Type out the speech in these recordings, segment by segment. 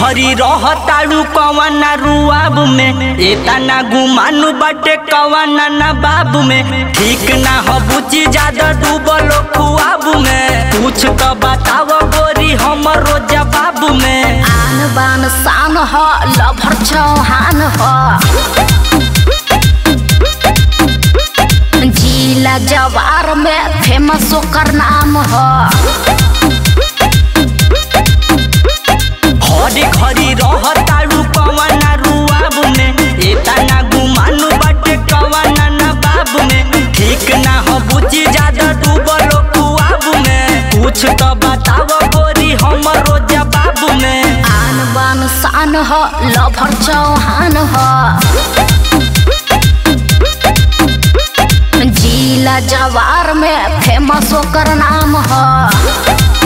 घरी रहताड़ू कवना रुआब में एतना गुमानु बाटे कवना ना बाबू में ठीक ना हो बुची ज्यादा डूबल खुआब में कुछ तो बताव गोरी हमरो जवाब में आन बान शान ह लभर चौहान ह जिला जवार में फेमस ओकर नाम ह घरी घरी रहताड़ू कवना रुआब में एतना गुमानु बाटे कवना ना बाबू में ठीक ना हो बुची ज्यादा डूबल खुआब में कुछ तो बताव गोरी हमरो जवाब में आन बान शान ह लभर चौहान ह जिला जवार में फेमस ओकर नाम ह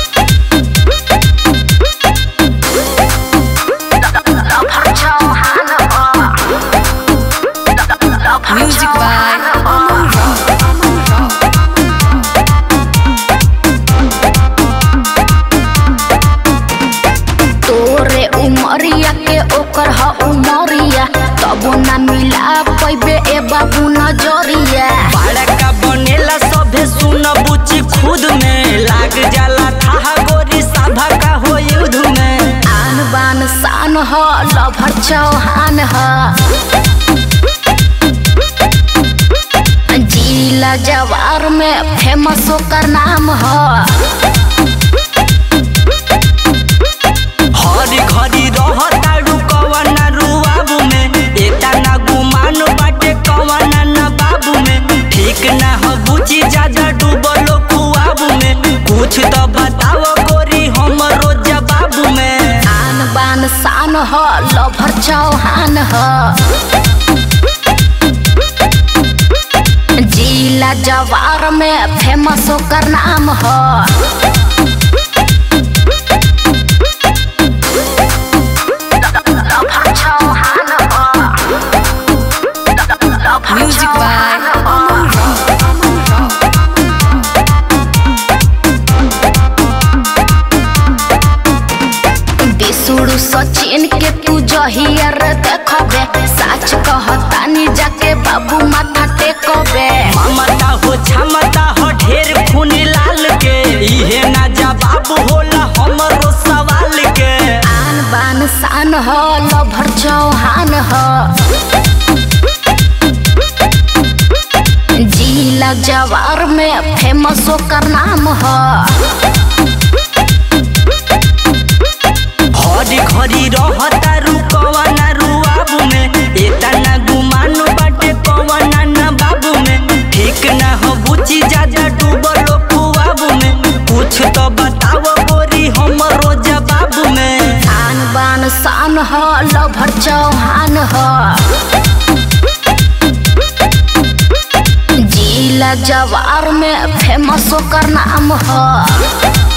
लभर चौहान ह Music by तोरे उमरिया के ओकर ह उमरिया तबो ना मिला पैबे ए बाबू नजरिया बड़का बनेला सभे सुन बुची खुद में लाग जाला था गोरी सभा का हो युद्ध में आन बान शान ह लभर चौहान ह जिला जवार में फेमस ओकर नाम ह हरी घरी रहताड़ू कवना रुआब में एतना गुमान बाटे कवना ना बाबू में ठीक ना हो बुची ज्यादा डूबल खुआब में कुछ तो बताव गोरी हमरो जवाब में आन बान शान ह लभर चौहान ह जिला जवार में फेमस ओकर नाम ह लभर चौहान ह लभर Music by चौहान ह। बिसुड़ू सचिन के तू जहियर देखबे सच कहतानी जाके बाबू माथा टेकबे ममता हो क्षमता हो ढेर खून लाल के इहे ना जवाब होला हमरो सवाल के आन बान शान ह लभर चौहान ह जिला जवार में फेमस ओकर नाम ह घड़ी घड़ी रहता रुकवना रुआब में एतना गुमानो बाटे कवना ना बाबू में ठीक ना हो बुची ज्यादा डूबल खुआब में कुछ तो बताव गोरी हमरो जवाब में आन बान शान ह लभर चौहान ह जिला जवार में फेमस ओकर नाम ह